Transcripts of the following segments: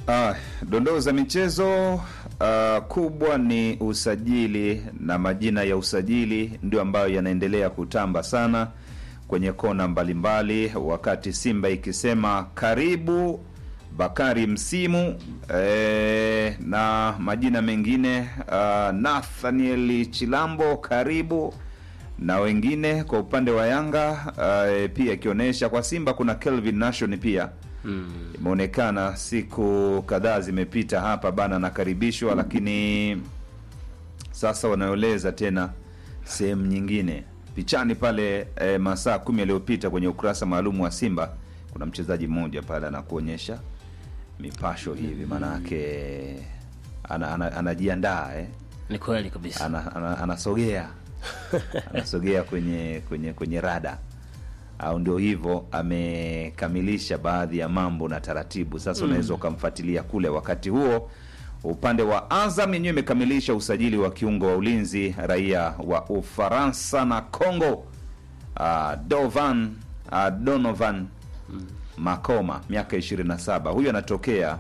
Ah, dondoo za michezo ah, kubwa ni usajili na majina ya usajili ndio ambayo yanaendelea kutamba sana kwenye kona mbalimbali, wakati Simba ikisema karibu Bakari Msimu eh, na majina mengine ah, Nathaniel Chilambo karibu na wengine kwa upande wa Yanga uh, pia ikionyesha kwa Simba kuna Kelvin Nation pia imeonekana siku kadhaa zimepita hapa bana, anakaribishwa lakini sasa wanaeleza tena sehemu nyingine pichani pale eh, masaa kumi yaliyopita kwenye ukurasa maalum wa Simba kuna mchezaji mmoja pale anakuonyesha mipasho hivi, maanake ana, ana, anajiandaa eh Ni kweli kabisa. ana, ana, anasogea anasogea kwenye kwenye kwenye rada au ndio hivyo amekamilisha baadhi ya mambo na taratibu sasa unaweza ukamfuatilia kule wakati huo upande wa azam yenyewe imekamilisha usajili wa kiungo wa ulinzi raia wa ufaransa na congo uh, dovan uh, donovan makoma miaka 27 huyu anatokea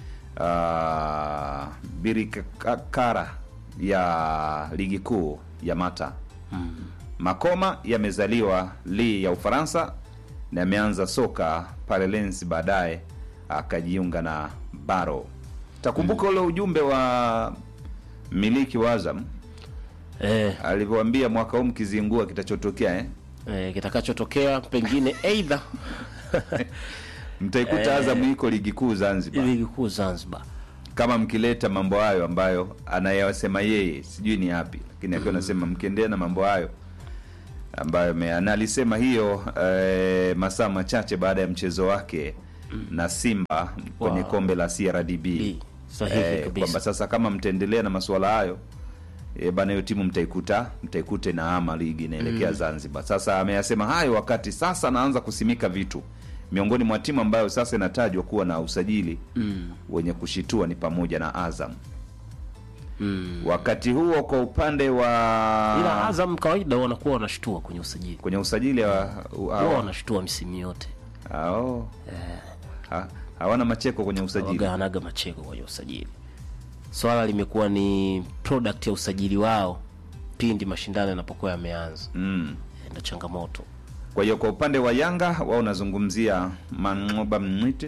uh, birikakara ya ligi kuu ya mata makoma yamezaliwa li ya ufaransa na ameanza soka pale lens baadaye akajiunga na baro takumbuka ule ujumbe wa miliki wa azam Eh, alivyoambia mwaka huu mkizingua kitachotokea eh? eh, kitakachotokea pengine aidha mtaikuta azam iko ligi kuu zanzibar ligi kuu Zanzibar. kama mkileta mambo hayo ambayo anayasema yeye sijui ni yapi lakini akiwa anasema mkiendelea na mambo hayo ambayo me- na alisema hiyo eh, masaa machache baada ya mchezo wake na simba kwenye Wow. kombe la crdb B. Sahihi eh, kabisa. kwamba sasa kama mtaendelea na masuala hayo e, bana hiyo timu mtaikuta mtaikuta na ama ligi inaelekea zanzibar sasa ameyasema hayo wakati sasa anaanza kusimika vitu miongoni mwa timu ambayo sasa inatajwa kuwa na usajili Mm. wenye kushitua ni pamoja na azam Mm. wakati huo kwa upande wa Ila Azam kawaida wanakuwa wanashtua kwenye usajili. kwenye usajili wa, Huwa wa, wanashtua misimu yote. hao ha, hawana macheko kwenye usajili Waga hanaga macheko kwenye usajili. Swala limekuwa ni product ya usajili wao pindi mashindano yanapokuwa yameanza. mm. Ndio changamoto. kwa hiyo kwa upande wa yanga wao unazungumzia mangoba mnite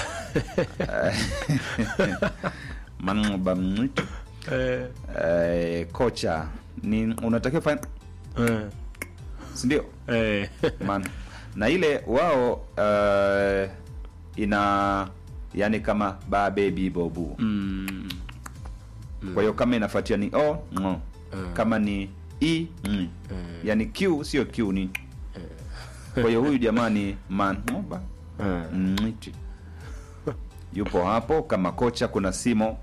mangoba mnite Eh. eh, kocha ni unatakiwa fanya Eh. sindio Eh. Man. na ile wao uh, ina yani kama ba bebi bobu Mm. kwa hiyo kama inafuatia ni o ngo. kama ni e mm. yani q sio q ni kwa hiyo huyu jamaa ni mangoba Eh. Mwiti. yupo hapo kama kocha kuna simo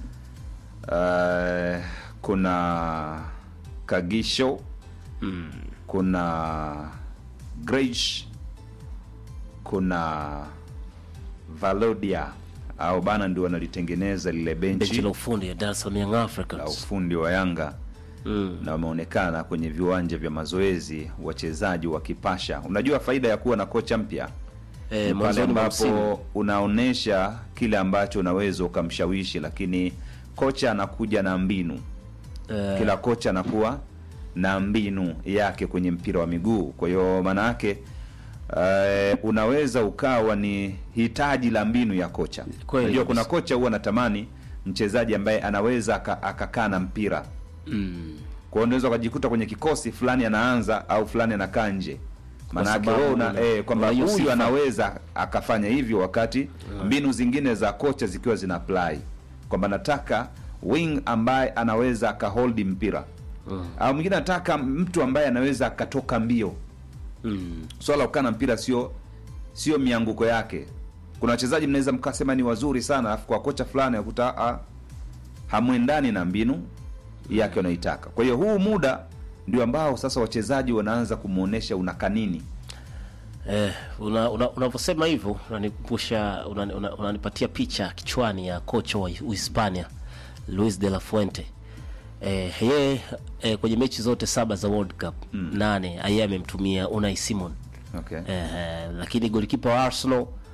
uh, kuna kagisho Mm. kuna Grage, kuna Valodia au bana ndio wanalitengeneza lile Benchi benchi la ufundi ya Dar es Salaam Young la Africans. ufundi wa Yanga Mm. na wameonekana kwenye viwanja vya mazoezi wachezaji wakipasha. Unajua faida ya kuwa na kocha mpya Eh, ni pale mwanzoni mwa msimu. ambapo unaonesha kile ambacho unaweza ukamshawishi, lakini kocha anakuja na mbinu Eh, kila kocha anakuwa na mbinu yake kwenye mpira wa miguu. Kwa hiyo maana yake uh, unaweza ukawa ni hitaji la mbinu ya kocha. Kweli Unajua kuna kabisa. kocha huwa anatamani mchezaji ambaye anaweza aka- akakaa na mpira. mm. Kwa hiyo unaweza ukajikuta kwenye kikosi fulani anaanza au fulani anakaa nje. Maana yake sababu wewe una una- eh, kwamba una hiyo huyu sifa. anaweza akafanya hivyo wakati mbinu zingine za kocha zikiwa zina apply kwamba nataka wing ambaye anaweza akahold mpira au mwingine anataka mtu ambaye anaweza akatoka mbio Mm. swala la kukaa na mpira sio sio mianguko yake kuna wachezaji mnaweza mkasema ni wazuri sana alafu kwa kocha fulani akuta ah, hamwendani na mbinu yake unaitaka kwa hiyo huu muda ndio ambao sasa wachezaji wanaanza kumwonyesha unakanini Eh, una- una- unavyosema hivyo unanikumbusha unani- una- unanipatia picha kichwani ya kocha wa Uhispania Luis de la Fuente. Eh, yeye eh, kwenye mechi zote saba za World Cup nane yeye amemtumia Unai Simon okay. eh, lakini golikipa wa Arsenal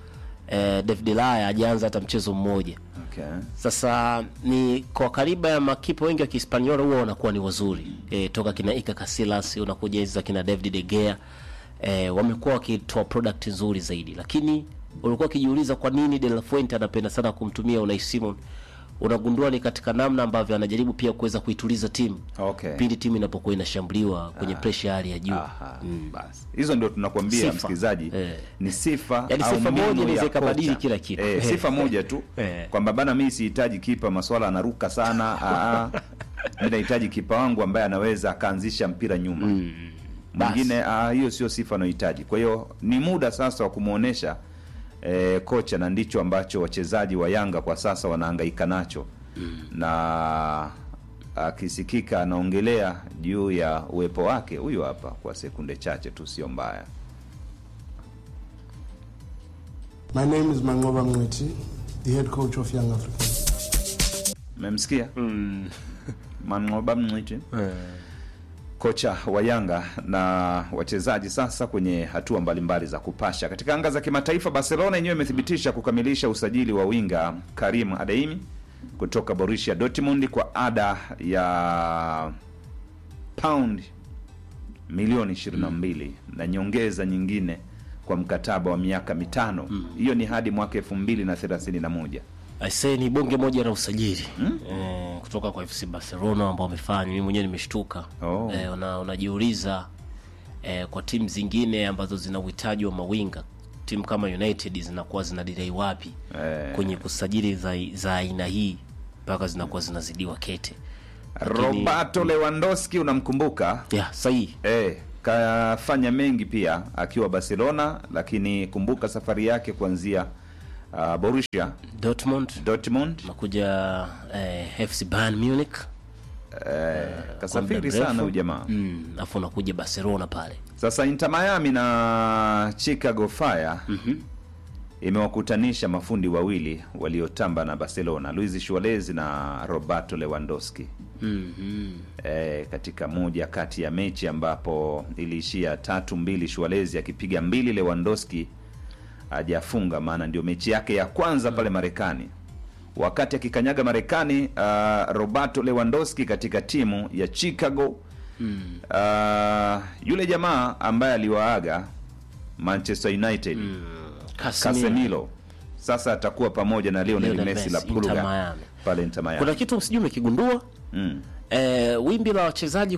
eh, David Laya hajaanza hata mchezo mmoja. Okay. Sasa ni kwa kariba ya makipa wengi wa Kihispaniola huwa wanakuwa ni wazuri e, toka kina Iker Casillas unakuja hizi za kina David De Gea e, wamekuwa wakitoa product nzuri zaidi, lakini ulikuwa ukijiuliza kwa nini De La Fuente anapenda sana kumtumia Unai Simon, unagundua ni katika namna ambavyo anajaribu pia kuweza kuituliza timu Okay. pindi timu inapokuwa inashambuliwa kwenye pressure ya hali ya juu. Aha, basi hizo ndio tunakwambia Sifa. msikilizaji Eh. ni sifa Yaani au sifa mbinu moja inaweza ya ikabadili kocha. kila kitu. eh, sifa moja tu Eh. kwamba bana mi sihitaji kipa maswala anaruka sana aa, mi nahitaji kipa wangu ambaye anaweza akaanzisha mpira nyuma mwingine ah, hiyo sio sifa anayohitaji kwa hiyo ni muda sasa wa kumwonyesha eh, kocha na ndicho ambacho wachezaji wa yanga kwa sasa wanahangaika nacho na akisikika anaongelea juu ya uwepo wake huyu hapa kwa sekunde chache tu sio mbaya My name is Mangoba Mweti, the head coach of Young Africans. memsikia mangoba mniti kocha wa yanga na wachezaji sasa kwenye hatua mbalimbali za kupasha katika anga za kimataifa barcelona yenyewe imethibitisha kukamilisha usajili wa winga karim adeimi kutoka borussia dortmund kwa ada ya pound milioni 22 na nyongeza nyingine kwa mkataba wa miaka mitano hiyo ni hadi mwaka 2031 Aisee, ni bonge moja la usajili eh, kutoka kwa FC Barcelona ambao wamefanya. Mimi mwenyewe nimeshtuka. Oh. Eh, una, unajiuliza eh, kwa timu zingine ambazo zina uhitaji wa mawinga, timu kama United zinakuwa zina delay wapi Eh. kwenye kusajili za za aina hii mpaka zinakuwa zinazidiwa kete. Lakini- roberto lewandowski unamkumbuka Yeah, sahihi. Eh, kafanya mengi pia akiwa Barcelona, lakini kumbuka safari yake kuanzia uh, Borussia Dortmund Dortmund nakuja eh, FC Bayern Munich eh, kwa kasafiri muda sana mrefu. huyu jamaa. mm, afu unakuja Barcelona pale Sasa Inter Miami na Chicago Fire imewakutanisha mafundi wawili waliotamba na Barcelona, Luis Suarez na Roberto Lewandowski mm-hmm. e, katika moja kati ya mechi ambapo iliishia tatu mbili Suarez akipiga mbili Lewandowski hajafunga maana ndio mechi yake ya kwanza pale Marekani wakati akikanyaga Marekani uh, Roberto Lewandowski katika timu ya Chicago uh, yule jamaa ambaye aliwaaga Manchester United Casemiro. Casemiro sasa atakuwa pamoja na Lionel Lionel Messi la Messi, Inter Pulga Miami. pale Inter Miami. kuna kitu sijui umekigundua mm. eh, wimbi la wachezaji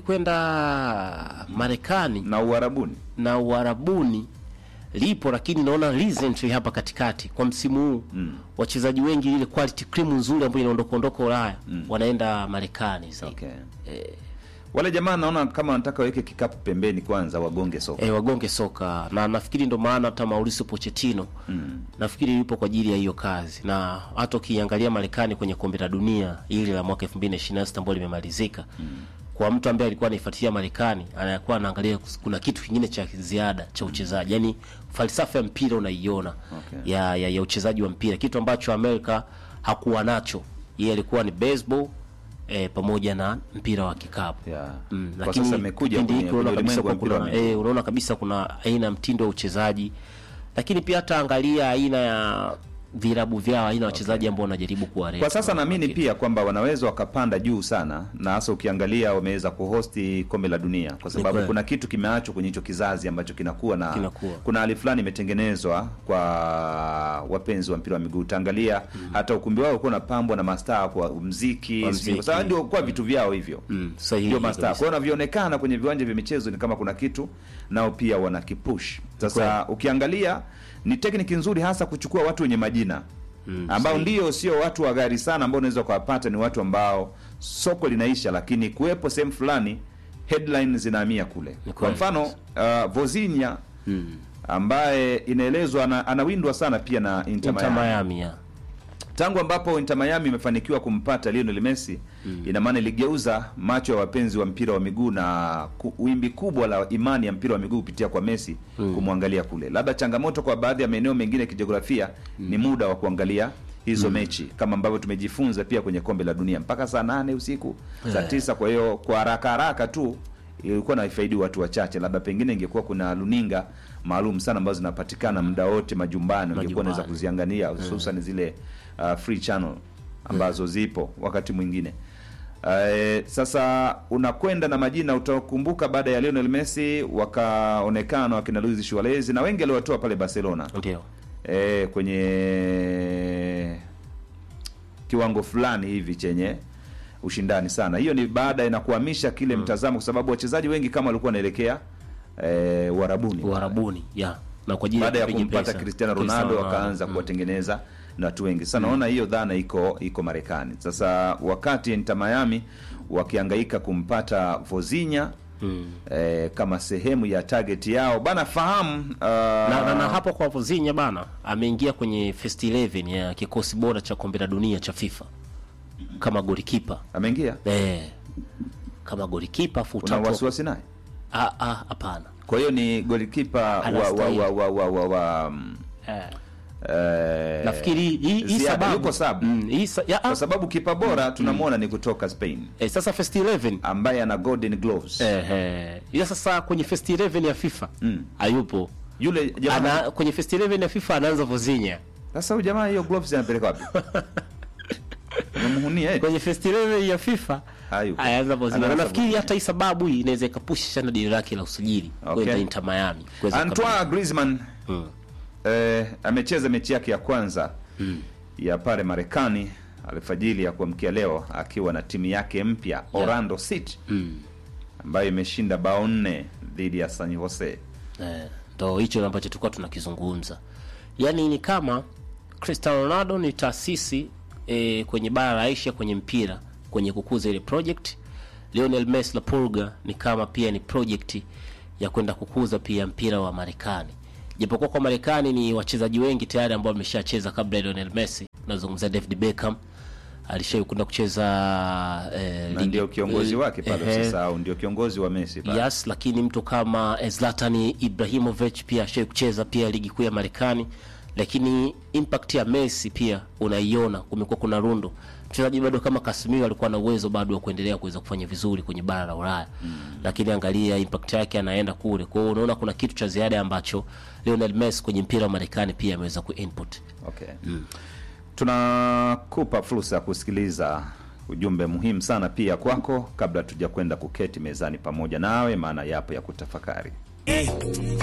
kwenda Marekani na Uarabuni na Uarabuni lipo, lakini naona recently hapa katikati kwa msimu huu mm. wachezaji wengi ile quality cream nzuri ambayo inaondoka ondoka Ulaya mm. wanaenda Marekani zaidi okay. wale jamaa naona kama wanataka waweke kikapu pembeni kwanza wagonge soka e, wagonge soka na nafikiri ndo maana hata Mauricio Pochettino mm. nafikiri yupo kwa ajili ya hiyo kazi, na hata ukiangalia Marekani kwenye kombe la dunia ili la mwaka 2026 ambalo limemalizika mm. kwa mtu ambaye alikuwa anaifuatilia Marekani anakuwa anaangalia kus- kuna kitu kingine cha ziada cha uchezaji, yani falsafa ya mpira unaiona Okay. ya, ya, ya uchezaji wa mpira, kitu ambacho Amerika hakuwa nacho. Yeye alikuwa ni baseball eh, pamoja na mpira wa kikapu Yeah. Mm, Kwa lakini sasa amekuja kipindi kwenye- hiki unaona kwenye kabisa ulimwengu wa kwa mpira wa kuna miguu. eh, unaona kabisa kuna aina ya mtindo wa uchezaji, lakini pia hata angalia aina ya vilabu vyao, aina ya wachezaji ambao wanajaribu kuwareta. kwa sasa naamini pia kwamba wanaweza wakapanda juu sana na hasa ukiangalia wameweza kuhosti kombe la dunia kwa sababu kweli. kuna kitu kimeachwa kwenye hicho kizazi ambacho kinakuwa na Kinakuwa. kuna hali fulani imetengenezwa kwa wapenzi wa mpira wa miguu utaangalia hata ukumbi wao ulikuwa unapambwa na mastaa kwa mziki Kwa sijui, mziki. kwa sababu ndio kwa vitu vyao hivyo Mm, sahihi ndio mastaa kabisa. kwa hiyo wanavyoonekana kwenye viwanja vya michezo ni kama kuna kitu nao pia wanakipush sasa ukiangalia ni tekniki nzuri hasa kuchukua watu wenye majina Mm, ambao sahihi. ndio sio watu wa gari sana ambao unaweza ukawapata ni watu ambao soko linaisha lakini kuwepo sehemu fulani headline zinahamia kule Ni kwa kweli mfano uh, vozinya Mm. ambaye inaelezwa ana, anawindwa sana pia na Inter Inter Miami Miami ya. tangu ambapo Inter Miami imefanikiwa kumpata Lionel Messi ina maana iligeuza macho ya wapenzi wa mpira wa miguu na ku, wimbi kubwa la imani ya mpira wa miguu kupitia kwa Messi kumwangalia kule. Labda changamoto kwa baadhi ya maeneo mengine ya kijiografia ni muda wa kuangalia hizo mechi kama ambavyo tumejifunza pia kwenye kombe la dunia mpaka saa nane usiku saa tisa. Kwa hiyo kwa haraka haraka tu ilikuwa naifaidi watu wachache, labda pengine ingekuwa kuna luninga maalum sana ambazo zinapatikana muda wote majumbani, ungekuwa unaweza Majumbani. kuziangalia hususan zile uh, free channel ambazo zipo wakati mwingine. Uh, sasa unakwenda na majina utakumbuka, baada ya Lionel Messi wakaonekana wakina Luis Suarez na wengi aliwatoa pale Barcelona ndio e, kwenye kiwango fulani hivi chenye ushindani sana. Hiyo ni baada ya kuhamisha kile mtazamo, kwa sababu wachezaji wengi kama walikuwa wanaelekea e, Uarabuni Uarabuni ya na kwa ajili baada ya kupiga kumpata pesa. Cristiano Ronaldo Cristiano wakaanza mm. kuwatengeneza na watu wengi sasa. Naona hiyo dhana iko iko Marekani sasa, wakati Inter Miami wakihangaika kumpata Vozinha Mm. eh, kama sehemu ya target yao bana, fahamu uh, na, na, na hapo kwa Vozinha bana ameingia kwenye first 11 ya kikosi bora cha kombe la dunia cha FIFA kama golikipa ameingia. eh, kama golikipa Una futa wasiwasi naye? ah ah hapana Kwa hiyo ni golikipa wa wa Anastahili. wa wa wa, wa, wa mm, eh, eh, nafikiri hii hii Ziada, sababu yuko sub. mm, hii sa, ya, kwa ah, sababu kipa bora tunamwona ni kutoka Spain eh, sasa first 11 ambaye ana golden gloves eh, eh, ila sasa kwenye first 11 ya FIFA Mm. hayupo yule jamaa. ana kwenye first 11 ya FIFA anaanza Vozinha Sasa huyu jamaa hiyo gloves anapeleka wapi? Unamhunia eti? kwenye first 11 ya FIFA Hayupo. ayaanza Vozinha na Anaanza nafikiri Vozinha. hata hii sababu hii inaweza ikapusha sana dili lake la usajili Okay. kwenda Inter Miami kuweza Antoine Griezmann Mm. eh, amecheza mechi yake ya kwanza ya pale Marekani alfajili ya kuamkia leo akiwa na timu yake mpya Orlando City Mm. ambayo imeshinda bao nne dhidi ya San Jose. Eh, ndo hicho ambacho tulikuwa tunakizungumza yaani ni kama Cristiano Ronaldo ni taasisi eh, kwenye bara la Asia kwenye mpira kwenye kukuza ile project Lionel Messi la Pulga ni kama pia ni project ya kwenda kukuza pia mpira wa Marekani japokuwa kwa Marekani ni wachezaji wengi tayari ambao wameshacheza kabla ya Lionel Messi nazungumzia David Beckham alishawahi kwenda kucheza eh, Na ligi- ndio kiongozi wake pale, Ehe. usisahau ndio kiongozi wa Messi pale. Yes, lakini mtu kama Zlatan Ibrahimovic pia ashai kucheza pia ligi kuu ya Marekani, lakini impact ya Messi pia unaiona, kumekuwa kuna rundo mchezaji bado kama Casemiro alikuwa na uwezo bado wa kuendelea kuweza kufanya vizuri kwenye bara la Ulaya mm. Lakini angalia impact yake anaenda kule, kwa hiyo unaona kuna kitu cha ziada ambacho Lionel Messi kwenye mpira wa Marekani pia ameweza kuinput. Okay. Tunakupa fursa ya kusikiliza ujumbe muhimu sana pia kwako kabla tuja kwenda kuketi mezani pamoja nawe, maana yapo ya kutafakari. Eh,